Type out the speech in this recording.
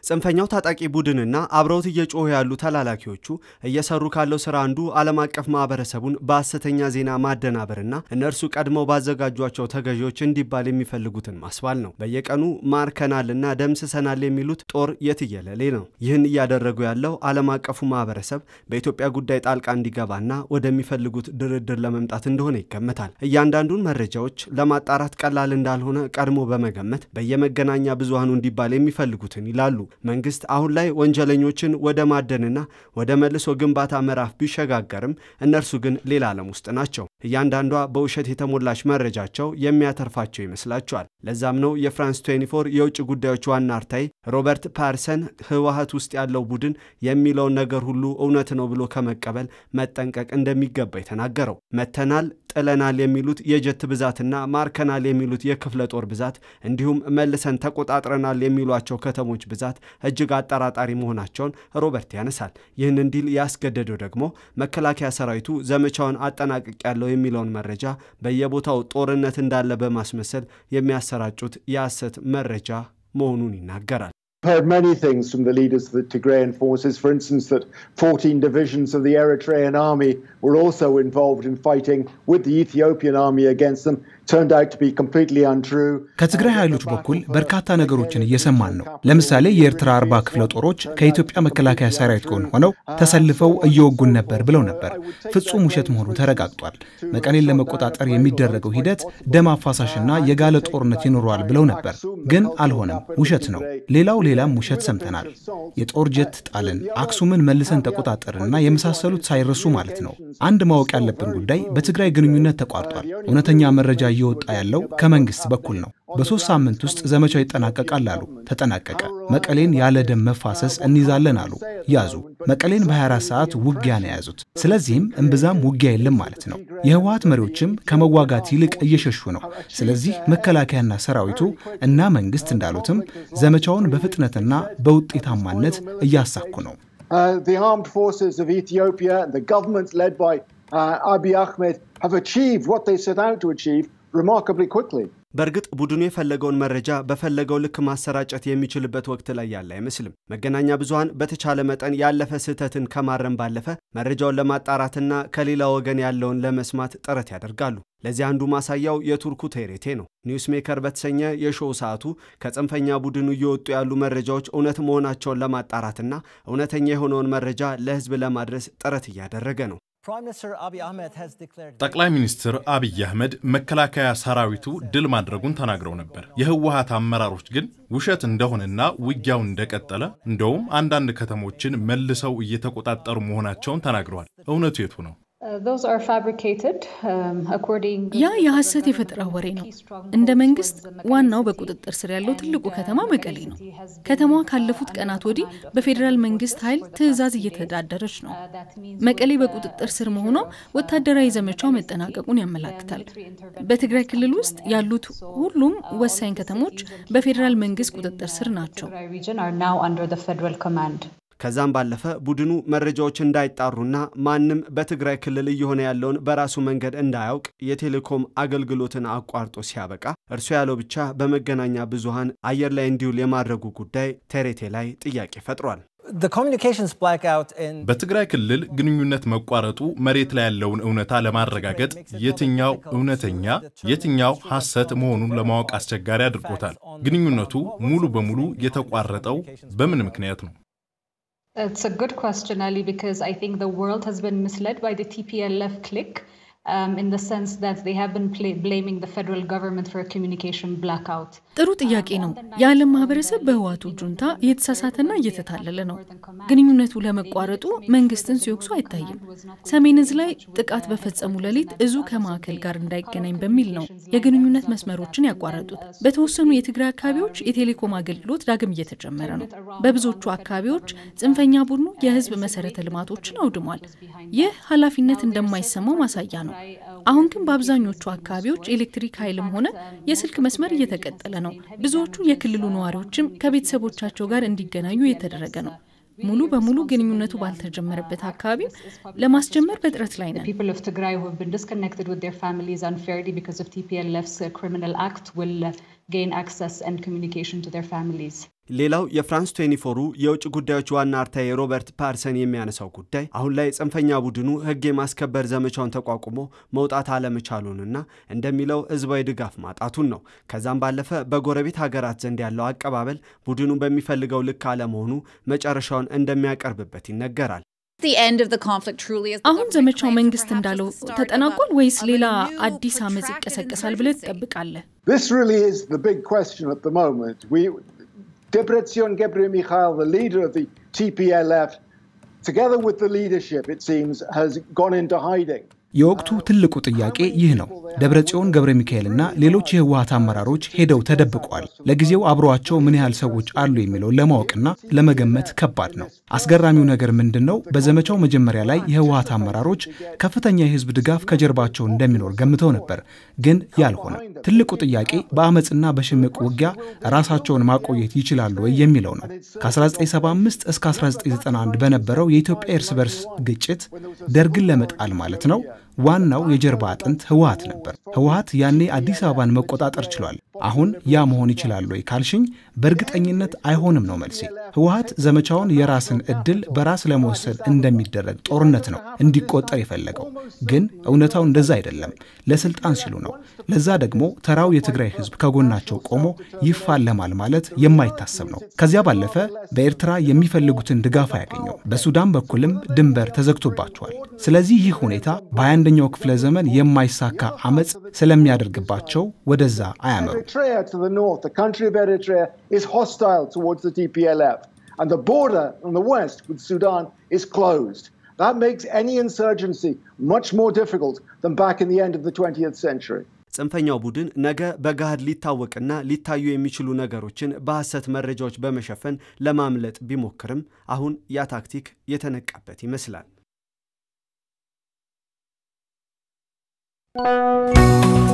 ጽንፈኛው ታጣቂ ቡድንና አብረውት እየጮሁ ያሉ ተላላኪዎቹ እየሰሩ ካለው ስራ አንዱ ዓለም አቀፍ ማህበረሰቡን በሐሰተኛ ዜና ማደናበርና እነርሱ ቀድመው ባዘጋጇቸው ተገዢዎች እንዲባል የሚፈልጉትን ማስባል ነው። በየቀኑ ማርከናልና ደምስሰናል የሚሉት ጦር የትየለሌ ነው። ይህን እያደረጉ ያለው ዓለም አቀፉ ማህበረሰብ በኢትዮጵያ ጉዳይ ጣልቃ እንዲገባና ወደሚፈልጉት ድርድር ለመምጣት እንደሆነ ይገመታል። እያንዳንዱን መረጃዎች ለማጣራት ቀላል እንዳልሆነ ቀድሞ በመገመት በየመገናኛ ብዙሃኑ እንዲባል የሚፈልጉትን ይላሉ። መንግስት አሁን ላይ ወንጀለኞችን ወደ ማደንና ወደ መልሶ ግንባታ ምዕራፍ ቢሸጋገርም እነርሱ ግን ሌላ ዓለም ውስጥ ናቸው። እያንዳንዷ በውሸት የተሞላች መረጃቸው የሚያተርፋቸው ይመስላቸዋል። ለዛም ነው የፍራንስ 24 የውጭ ጉዳዮች ዋና አርታይ ሮበርት ፓርሰን ህወሀት ውስጥ ያለው ቡድን የሚለውን ነገር ሁሉ እውነት ነው ብሎ ከመቀበል መጠንቀቅ እንደሚገባ የተናገረው። መተናል ጥለናል የሚሉት የጀት ብዛትና ማርከናል የሚሉት የክፍለ ጦር ብዛት እንዲሁም መልሰን ተቆጣጥረናል የሚሏቸው ከተሞች ብዛት እጅግ አጠራጣሪ መሆናቸውን ሮበርት ያነሳል። ይህን እንዲል ያስገደደው ደግሞ መከላከያ ሰራዊቱ ዘመቻውን አጠናቅቅ ያለው የሚለውን መረጃ በየቦታው ጦርነት እንዳለ በማስመሰል የሚያሰራጩት የሐሰት መረጃ መሆኑን ይናገራል። heard many things from the leaders of the Tigrayan forces. For instance, that 14 divisions of the Eritrean army were also involved in fighting with the Ethiopian army against them. Turned out to be completely untrue. ከትግራይ ኃይሎች በኩል በርካታ ነገሮችን እየሰማን ነው። ለምሳሌ የኤርትራ አርባ ክፍለ ጦሮች ከኢትዮጵያ መከላከያ ሰራዊት ጎን ሆነው ተሰልፈው እየወጉን ነበር ብለው ነበር። ፍጹም ውሸት መሆኑ ተረጋግጧል። መቀሌን ለመቆጣጠር የሚደረገው ሂደት ደም አፋሳሽና የጋለ ጦርነት ይኖረዋል ብለው ነበር፣ ግን አልሆነም። ውሸት ነው። ሌላው ሌላም ውሸት ሰምተናል። የጦር ጀት ጣልን፣ አክሱምን መልሰን ተቆጣጠርንና የመሳሰሉት ሳይረሱ ማለት ነው። አንድ ማወቅ ያለብን ጉዳይ በትግራይ ግንኙነት ተቋርጧል። እውነተኛ መረጃ እየወጣ ያለው ከመንግስት በኩል ነው። በሶስት ሳምንት ውስጥ ዘመቻው ይጠናቀቃል አሉ። ተጠናቀቀ። መቀሌን ያለ ደም መፋሰስ እንይዛለን አሉ። ያዙ። መቀሌን በ24 ሰዓት ውጊያ ነው የያዙት። ስለዚህም እምብዛም ውጊያ የለም ማለት ነው። የህወሀት መሪዎችም ከመዋጋት ይልቅ እየሸሹ ነው። ስለዚህ መከላከያና ሰራዊቱ እና መንግስት እንዳሉትም ዘመቻውን በፍጥነትና በውጤታማነት እያሳኩ ነው። Uh, the armed forces of Ethiopia and the governments led by uh, Abiy Ahmed have achieved what they set out to achieve remarkably quickly. በእርግጥ ቡድኑ የፈለገውን መረጃ በፈለገው ልክ ማሰራጨት የሚችልበት ወቅት ላይ ያለ አይመስልም። መገናኛ ብዙሃን በተቻለ መጠን ያለፈ ስህተትን ከማረም ባለፈ መረጃውን ለማጣራትና ከሌላ ወገን ያለውን ለመስማት ጥረት ያደርጋሉ። ለዚህ አንዱ ማሳያው የቱርኩ ቴሬቴ ነው። ኒውስ ሜከር በተሰኘ የሾው ሰዓቱ ከጽንፈኛ ቡድኑ እየወጡ ያሉ መረጃዎች እውነት መሆናቸውን ለማጣራትና እውነተኛ የሆነውን መረጃ ለህዝብ ለማድረስ ጥረት እያደረገ ነው። ጠቅላይ ሚኒስትር አብይ አህመድ መከላከያ ሰራዊቱ ድል ማድረጉን ተናግረው ነበር። የህወሀት አመራሮች ግን ውሸት እንደሆነና ውጊያው እንደቀጠለ እንደውም አንዳንድ ከተሞችን መልሰው እየተቆጣጠሩ መሆናቸውን ተናግረዋል። እውነቱ የቱ ነው? ያ የሐሰት የፈጠራ ወሬ ነው። እንደ መንግስት ዋናው በቁጥጥር ስር ያለው ትልቁ ከተማ መቀሌ ነው። ከተማዋ ካለፉት ቀናት ወዲህ በፌዴራል መንግስት ኃይል ትዕዛዝ እየተዳደረች ነው። መቀሌ በቁጥጥር ስር መሆኗ ወታደራዊ ዘመቻው መጠናቀቁን ያመላክታል። በትግራይ ክልል ውስጥ ያሉት ሁሉም ወሳኝ ከተሞች በፌዴራል መንግስት ቁጥጥር ስር ናቸው። ከዛም ባለፈ ቡድኑ መረጃዎች እንዳይጣሩና ማንም በትግራይ ክልል እየሆነ ያለውን በራሱ መንገድ እንዳያውቅ የቴሌኮም አገልግሎትን አቋርጦ ሲያበቃ እርሱ ያለው ብቻ በመገናኛ ብዙሃን አየር ላይ እንዲውል የማድረጉ ጉዳይ ቴሬቴ ላይ ጥያቄ ፈጥሯል። በትግራይ ክልል ግንኙነት መቋረጡ መሬት ላይ ያለውን እውነታ ለማረጋገጥ የትኛው እውነተኛ የትኛው ሐሰት መሆኑን ለማወቅ አስቸጋሪ አድርጎታል። ግንኙነቱ ሙሉ በሙሉ የተቋረጠው በምን ምክንያት ነው? It's a good question, Ali, because I think the world has been misled by the TPLF clique. Um, in the sense that they have been blaming the federal government for a communication blackout. ጥሩ ጥያቄ ነው። የዓለም ማህበረሰብ በህዋቱ ጁንታ እየተሳሳተና እየተታለለ ነው። ግንኙነቱ ለመቋረጡ መንግስትን ሲወቅሱ አይታይም። ሰሜን እዝ ላይ ጥቃት በፈጸሙ ሌሊት እዙ ከማዕከል ጋር እንዳይገናኝ በሚል ነው የግንኙነት መስመሮችን ያቋረጡት። በተወሰኑ የትግራይ አካባቢዎች የቴሌኮም አገልግሎት ዳግም እየተጀመረ ነው። በብዙዎቹ አካባቢዎች ጽንፈኛ ቡድኑ የህዝብ መሰረተ ልማቶችን አውድሟል። ይህ ኃላፊነት እንደማይሰማው ማሳያ ነው። አሁን ግን በአብዛኞቹ አካባቢዎች ኤሌክትሪክ ኃይልም ሆነ የስልክ መስመር እየተቀጠለ ነው። ብዙዎቹ የክልሉ ነዋሪዎችም ከቤተሰቦቻቸው ጋር እንዲገናኙ እየተደረገ ነው። ሙሉ በሙሉ ግንኙነቱ ባልተጀመረበት አካባቢም ለማስጀመር በጥረት ላይ ነን። People of Tigray who have been disconnected with their families unfairly because of TPLF's uh, criminal act will uh, gain access and communication to their families. ሌላው የፍራንስ ቴኒፎሩ የውጭ ጉዳዮች ዋና አርታዬ ሮበርት ፓርሰን የሚያነሳው ጉዳይ አሁን ላይ ጽንፈኛ ቡድኑ ሕግ የማስከበር ዘመቻውን ተቋቁሞ መውጣት አለመቻሉንና እንደሚለው ሕዝባዊ ድጋፍ ማጣቱን ነው። ከዛም ባለፈ በጎረቤት ሀገራት ዘንድ ያለው አቀባበል ቡድኑ በሚፈልገው ልክ አለመሆኑ መጨረሻውን እንደሚያቀርብበት ይነገራል። አሁን ዘመቻው መንግስት እንዳለው ተጠናቋል ወይስ ሌላ አዲስ አመፅ ይቀሰቀሳል ብለህ ትጠብቃለህ? This really is the big question at the moment. We, Debretsion Gebremichael, the leader of the TPLF, together with the leadership, it seems, has gone into hiding. የወቅቱ ትልቁ ጥያቄ ይህ ነው። ደብረጽዮን ገብረ ሚካኤልና ሌሎች የህወሀት አመራሮች ሄደው ተደብቀዋል። ለጊዜው አብረዋቸው ምን ያህል ሰዎች አሉ የሚለውን ለማወቅና ለመገመት ከባድ ነው። አስገራሚው ነገር ምንድን ነው? በዘመቻው መጀመሪያ ላይ የህወሀት አመራሮች ከፍተኛ የህዝብ ድጋፍ ከጀርባቸው እንደሚኖር ገምተው ነበር፣ ግን ያልሆነ። ትልቁ ጥያቄ በአመፅና በሽምቅ ውጊያ ራሳቸውን ማቆየት ይችላሉ ወይ የሚለው ነው። ከ1975 እስከ 1991 በነበረው የኢትዮጵያ እርስ በርስ ግጭት ደርግን ለመጣል ማለት ነው ዋናው የጀርባ አጥንት ህወሀት ነበር። ህወሀት ያኔ አዲስ አበባን መቆጣጠር ችሏል። አሁን ያ መሆን ይችላል ወይ ካልሽኝ በእርግጠኝነት አይሆንም ነው መልሴ። ህወሀት ዘመቻውን የራስን እድል በራስ ለመወሰድ እንደሚደረግ ጦርነት ነው እንዲቆጠር የፈለገው። ግን እውነታው እንደዛ አይደለም። ለስልጣን ሲሉ ነው። ለዛ ደግሞ ተራው የትግራይ ህዝብ ከጎናቸው ቆሞ ይፋለማል ማለት የማይታሰብ ነው። ከዚያ ባለፈ በኤርትራ የሚፈልጉትን ድጋፍ አያገኘው። በሱዳን በኩልም ድንበር ተዘግቶባቸዋል። ስለዚህ ይህ ሁኔታ በ21ኛው ክፍለ ዘመን የማይሳካ አመፅ ስለሚያደርግባቸው ወደዛ አያመሩ። Eritrea to the north, the country of Eritrea, is hostile towards the TPLF, and the border on the west with Sudan is closed. That makes any insurgency much more difficult than back in the end of the 20th century. ጽንፈኛው ቡድን ነገ በገሃድ ሊታወቅና ሊታዩ የሚችሉ ነገሮችን በሐሰት መረጃዎች በመሸፈን ለማምለጥ ቢሞክርም አሁን ያ ታክቲክ የተነቃበት ይመስላል።